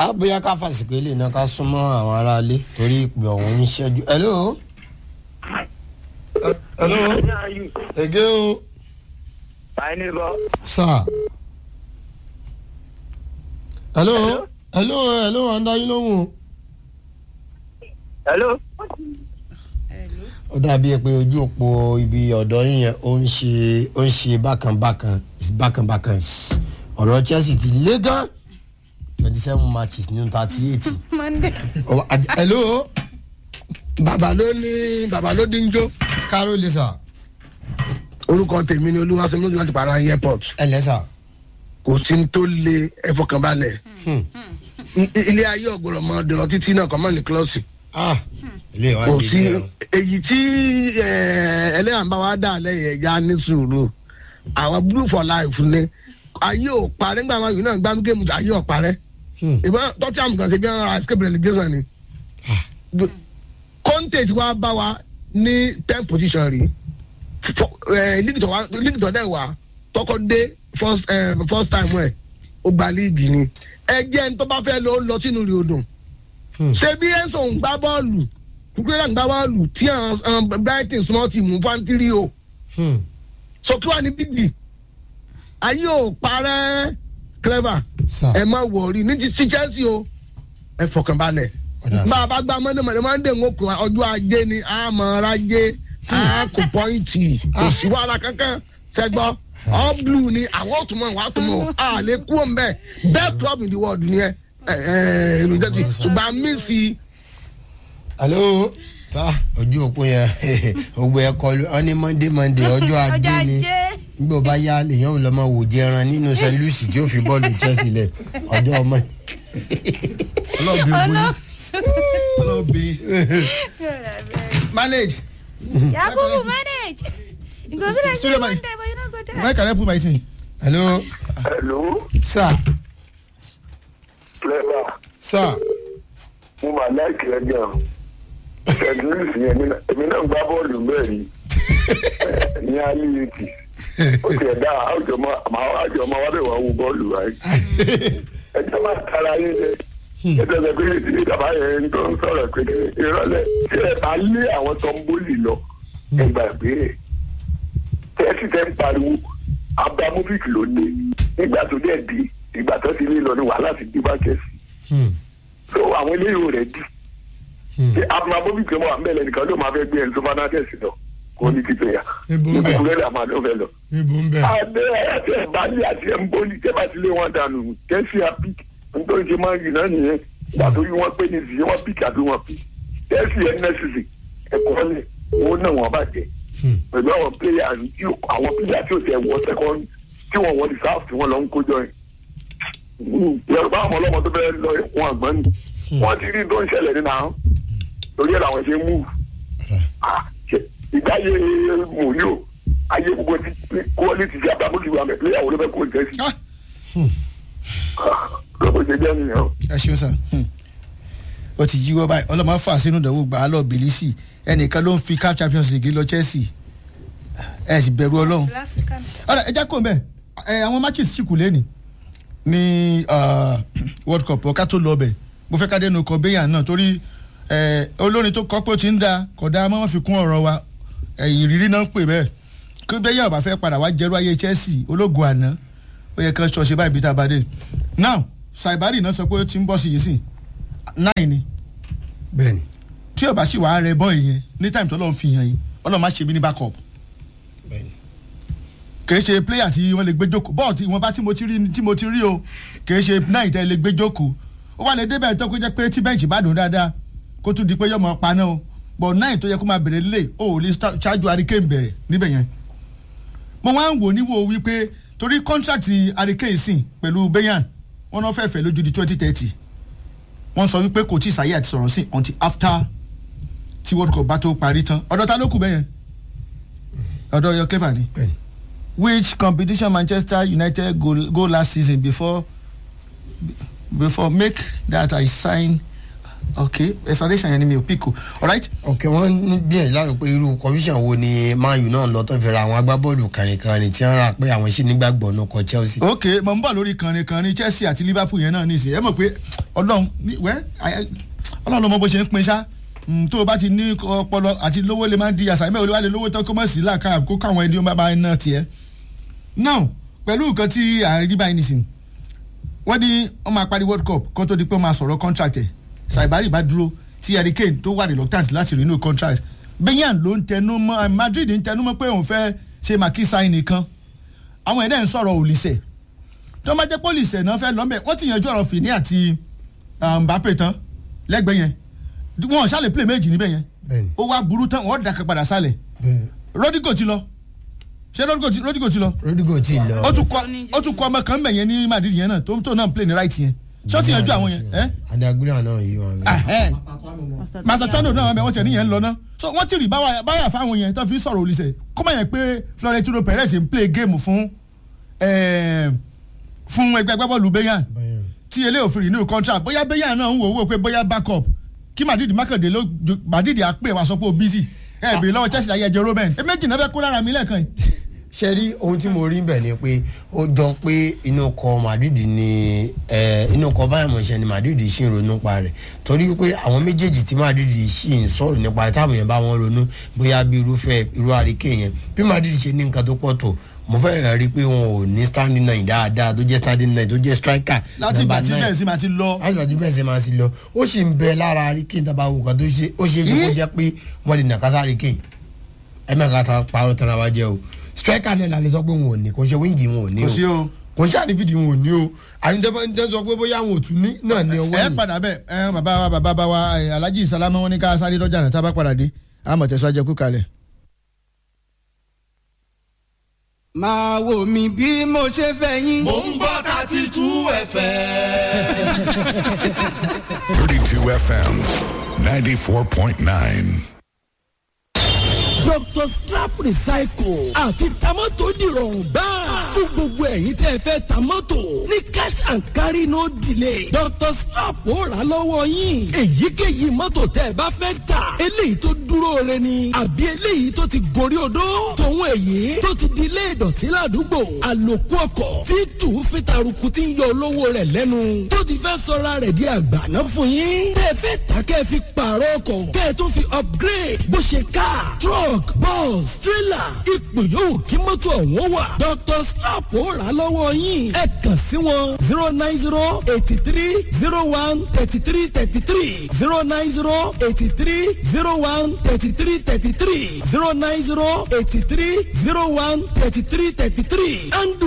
a bóyá ká fàsìkò ilé náà ká súnmọ́ àwọn aráalé torí ìpè ọ̀hún ń ṣẹ́jú. hello. hello. ege o. Báyìí bọ́. sir. hello. hello hello à ń dá yín lóhùn o. Hello. ó dàbí ẹ pé ojú òpó ibi ọ̀dọ́ yín yẹn ó ń ṣe ó ń ṣe bákanbákan bákanbákan ọ̀rọ̀ chelsea ti lé gan twenty seven matches nínú thirty eight. monday. hello bàbá ló ní bàbá ló dín jó carol lisa orúkọ tèmi ni olúwaṣẹ́mi lójú láti para airport ẹ lẹ́sà. kò sí ní tó lé ẹfọkànbalẹ̀ I- ilé ayé ọ̀gbọ̀rọ̀ mọ́ dùnà títí náà kọ́ mọ́ ní kílọ̀sì ah ilé ìwà kò ìdílé sí o. èyí tí eh, ẹlẹ́yàn bá wa dà lẹ́yìn ẹ̀já ní sùúrù àwọn blue for life ni ayé ò parẹ́ nígbà wọn yìí náà gbá géèmù ayé ò parẹ́ Hmm. ìbọn tọ́tí àmì kan ṣe bí wọn ra escape relegation ni conte ti wá bá wa ní ten position rí Fọ- eh, league tó wá- league tó dẹ̀ wá tọkọ dé first eh, first time ẹ̀ ó gba league ni ẹ jẹ́ ní tó bá fẹ́ lọ ó lọ sínú rí odò Hmm. ṣé bí enso ń gbá bọ́ọ̀lù kúkúrẹ́ ń gbá bọ́ọ̀lù tí àwọn brighton small team fantiri o Hmm. so kí wàá ní bíbí ayé ò parẹ́ clever sir ẹ má wọrí ní ti sí chelsea o ẹ fọkànbalẹ̀ ọ̀dà bá sir a bá gba mọ́ndé mọ́ndé mọ́ndé ń kó ọjọ́ ajé ni a mọ̀ ọ́ra jé a kò pọ́ìntì kò sí wàhálà kankan ṣẹgbọ́ all blue ni àwọn ò tún mọ̀ wàá tún mọ̀ a lè kú òun bẹ́ẹ̀ best club in the world ni ẹ ẹ ẹ ìlú jẹ́sí ṣùgbọ́n a mí sí hello ta ojú òpó yẹn gbogbo ẹ kọlu ọ ní monday monday ọjọ́ ajé ni nígbà bá yá lèyàn lọ máa wò jẹran nínú st louis tí ó fi bọ́ọ̀lù chelsea lẹ̀ ọjọ́ ọmọ ọlọ́ọ̀bì ògbóni ọlọ́ọ̀bì manage yakubu manage. you go be like say Studio one man. day but you no go there. where can I put my thing. hello Hello. sir Clever. sir Mo máa láìkì ẹ gan. St. Louis yẹn èmi náà- èmi náà gbá bọ́ọ̀lù bẹ́ẹ̀ ni. Eh, Ní Aliyeti. Ó ti ẹ̀dá àjọ ọmọ wa bẹ̀ wá wo bọ́ọ̀lù wáyé. Ẹ jẹ́ máa tara yín lẹ. Ẹ tẹ̀lé pé tí bàbá yẹn tó ń sọ̀rọ̀ pé ìrọ̀lẹ́ tí ẹ bá lé àwọn tó ń bólì lọ. Ẹ gbàgbé ẹ̀. Tẹ́sí tẹ́ ń pariwo. Abramovic ló dé. Nígbà tó dẹ̀ di ìgbà tó ti lé lọ ní wàhálà ti dé bá Chelsea Hmm. so àwọn eléyìí ò rẹ̀ dì Hmm. ṣe abramovic ló wà mẹ́lẹ̀ nìkan ló máa fẹ́ gbé ẹni tó bá náà tẹ̀sí lọ kó ní títẹ̀ yà Ibo ń bẹ̀. ìbùkún rẹ̀ máa ló fẹ́ lọ. ibo ń bẹ. adé àti ẹ̀bálí àti ẹ̀mbólì tẹ́ bá ti lé wọn dànù tẹ́sí apik nítorí ṣe máa ń yìí náà nìyẹn ìgbà tó yí wọn pé ní ìsìn wọn pik àbí wọn pik tẹ́sí ẹ̀ nẹ́sìsì ẹ̀kọ́ lẹ̀ owó náà wọn bàjẹ́ Hmm. pẹ̀lú àwọn pléyà tí ò- àwọn pléyà tí ò tẹ̀ wọ sẹ́kọ́ndì tí wọ́n wọ rìsáàfù tí wọ́n lọ ń kójọ yẹn yorùbá àwọn ọlọ́mọ tó fẹ́ lọ ẹ̀kún àgbọ̀n ni wọ́n ti rí tó ń ṣẹlẹ̀ nínú àwọn torí ẹ̀ làwọn ṣe ń mú ìgbáyé mòríò ayé gbogbo ti quality ti abamókì wa mẹ́ pléyà wo ló fẹ́ kó jẹ́ sí lọ́pọ̀ ṣe jẹ́ nìyẹn o. ẹ ṣeun sir Hmm. ó ti yíwọ́ báyìí ọlọ́mọ fà sínú ìdánwò gbà á lọ bìlísì ẹnìkan ló ń fi caf champions league lọ chelsea ẹ sì bẹ̀rù ọlọ́run african. ọ̀rẹ́ ẹ já kó mbẹ́ ẹ àwọn matches sì kù lẹ́nì ní uh, world cup ọ̀ká tó lọ bẹ̀ mo fẹ́ ká dẹnu kọ béyàn náà torí ẹ, olórin tó kọ́ pé ó ti ń da kọ̀dá mọ́ fi kún ọ̀rọ̀ wa ẹ̀yìn ìrírí náà ń pè bẹ́ẹ̀ kí béyàn ọ̀bà fẹ́ padà wá jẹ́rú ayé chelsea ológun àná ó yẹ kán ṣọṣe báyìí bí tá a bá dé now saibari náà sọ pé ó ti ń bọ́ sí yìí sí nine ni bẹ́ẹ̀ni tí ọba sì wàá rẹ bọ́ ìyẹn ní time tó lọ́n fi hàn yín ọlọ́run má ṣe mí ní backup bẹ́ẹ̀ni. kì í ṣe player tí wọ́n lè gbé jókòó bọ́ọ̀ tí wọ́n bá tí mo ti rí tí mo ti rí o kì í ṣe náà ìtẹ́ lè gbé jókòó ó wà lè débẹ̀ tó kó jẹ́ pé tí bẹ́ǹchì bá dùn dáadáa kó tún di pé yọmọ paná o bọ̀ náà tó yẹ kó máa bèrè lé o ò lè sta- ṣáájú hurricane bẹ̀rẹ̀ níbẹ̀ yẹn. mo wá ń wò níwò wípé torí contract hurricane sìn pẹ̀lú bayan wọn náà fẹ́ẹ́ fẹ́ lójú di twenty thirty wọ́n sọ wípé kò tí ì sáyé àti sọ̀rọ̀ sí until after tí world cup bá tó parí tán ọ̀dọ̀ ta ló kù bẹ́yẹn ọ̀dọ̀ yọ clever ni bẹ́ẹ̀ni. which competition manchester united go go last season before before make that i sign okay explanation yẹn ni mi ò pick o alright ok wọ́n ní bí ẹ̀ láàrin pé irú commission wo ni man u náà lọ tó fi ra àwọn agbábọ́ọ̀lù kàrìnkàrìn tí wọ́n rà pé àwọn sì nígbàgbọ́ náà kọ chelsea. okay mo ń bọ̀ lórí kànrin kànrin chelsea àti liverpool yẹn náà nísìnyí ẹ mọ̀ pé ọlọ́run ní- wẹ́ àyẹ- ọlọ́run ló mọ bó ṣe ń pin ṣá Mm, tó o bá ti ní ọpọlọ àti lówó lè máa di àṣà ìmọ̀ olúwa lè lówó tó kó mọ̀ sí làkà kó káwọn ẹni ó bá bá iná tiẹ̀. now pẹ̀lú nǹkan tí à ń rí báyìí nísìnyí wọ́n ní wọ́n máa parí world cup kó tó di pé wọ́n máa sọ̀rọ̀ contract ẹ̀ saibari bá dúró tí Harry Kane tó wà reluctant láti renew contract Bayern ló ń tẹnu mọ́ Madrid ń tẹnu mọ́ pé òun fẹ́ ṣe makisa nìkan àwọn ẹ̀dẹ̀ ń sọ̀rọ̀ òlìṣẹ̀ tó bá jẹ́ pé òlìṣẹ̀ náà fẹ́ lọ́mẹ̀ wọ́n ti yanjú ọ̀rọ̀ Fini àti um, Mbappe tán lẹ́gbẹ̀ẹ́ yẹn wọn ò ṣàlè play méjì níbẹ̀ yẹn bẹ́ẹ̀ni ó wá burú tán wọ́n dàkẹ́ padà sálẹ̀ bẹ́ẹ̀ni Rodrigo ti lọ ṣé Rodrigo ti- Rodrigo ti lọ Rodrigo ti lọ. ó tún kọ ó tún kọ ọmọ kan bẹ̀ yẹn ní Madrid yẹn náà tó tó náà ń play ní right yẹn ṣé ó ti yanjú àwọn yẹn ẹ́ adagula náà yìí wọn. Ahẹ́. Mastatano náà wọn bẹ wọn tẹ níyẹn ń lọ náà so wọn ti rí báwa báyà fáwọn yẹn tó fi sọ̀rọ̀ olùsẹ̀ kó má yẹn pé Florentino Perez ń play game fún eh, fún ẹgbẹ́ agbábọ́ọ̀lù Bayern Bayern. tí eléyìí òfin renew contract bóyá Bayern náà ń wò ó pé bóyá backup kí Madrid mákàndé ló ju- Madrid á pè wá sọ pé ó busy ẹ bèrè lọ́wọ́ Chelsea ayé ẹjẹ Robben ẹ méjì náà fẹ́ kó lára mi lẹ́ẹ̀kan yìí. ṣe rí ohun tí mo rí bẹ̀ ni pé ó jọ pé inú kọ Madrid ni eh, inú kọ Bayern Munich ni Madrid ṣì ń ronú pa rẹ̀ torí pé àwọn méjèèjì tí Madrid ṣì ń sọ̀rọ̀ nípa rẹ̀ táwọn èèyàn bá wọn ronú bóyá bí irúfẹ́ irú àríkè yẹn bí Madrid ṣe ní nǹkan tó pọ̀ tó mo fẹ́ rí i pé wọn ò ní standing nine dáadáa tó jẹ́ standing nine tó jẹ́ striker láti ìgbà number tí nine bẹ́ẹ̀ sì máa ti lọ àjùbàjú bẹ́ẹ̀ ṣe máa ti lọ ó sì ń bẹ lára àríkè tábà wò kan tó ṣe ó ṣe é ṣe kó jẹ́ pé wọ́n lè nàkásá àríkè ẹ mẹ́ka ta parọ́ tara wa jẹ́ o striker náà la lè sọ pé wọn ò ní kò ṣe wíńgì wọn ò ní kò o sí o. kò ṣe àdìfìdì wọn ò ní o àyùntẹ́fẹ́ ń tẹ́ sọ pé bóyá wọn ò tún ní náà ní ọwọ́ ẹ yìí padà bẹ́ẹ̀ ẹ bàbá wa bàbá bá wa ẹ, Alhaji Salama wọn ní ká sáré lọ́jà náà tá a bá padà dé àmọ̀ tẹ̀sán ajẹ́kú kalẹ̀. máa wò mí bí mo ṣe fẹ́ yín. Mo ń gbọ́ thirty two FM. 32 FM 94.9. Dr. Strap Recycle àti tamọ́tò dìrọ̀rùn báà. Fún gbogbo ẹ̀yin tẹ́ ẹ fẹ́ tamọ́tò ní cash and carry no delay. Dr. Strap ó rà á lọ́wọ́ yín. Èyíkéyìí mọ́tò tẹ́ ẹ bá fẹ́ tà. Eléyìí tó dúró re ni. Àbí eléyìí tó ti gorí odó. Tòun èyí tó ti di ilé ìdọ̀tí ládùúgbò. Àlòkù ọkọ̀ tí tù fi taruku ti ń yọ olówó rẹ̀ lẹ́nu. Tó ti fẹ́ sọra rẹ̀ di àgbàná fún yín. Tẹ́ ẹ fẹ́ tà kẹ́ ẹ fi pààrọ̀ ọkọ̀. Kẹ́ ẹ tún fi upgrade bó ṣe car truck bus trailer ipò yòówù kí mọ́tò ọ̀hún wà. Dr. Strap ó rà á lọ́wọ́ yín. ẹ kàn sí wọn zero nine zero eighty three zero one thirty three thirty three zero nine zero eighty three zero one thirty three thirty three zero nine zero eighty three zero one thirty three thirty three and